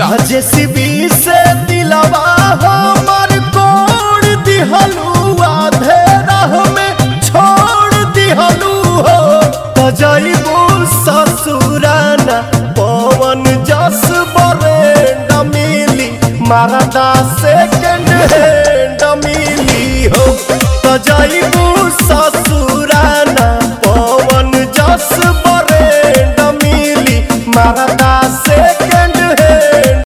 राजेश भी से दिलवा हमर कोड़ दिहलू आधे राह में छोड़ दिहलू हो त जइबू ससुराना पवन जस बरेंड मिली मारदा सेकंड हैंड मिली हो त जइबू ससुर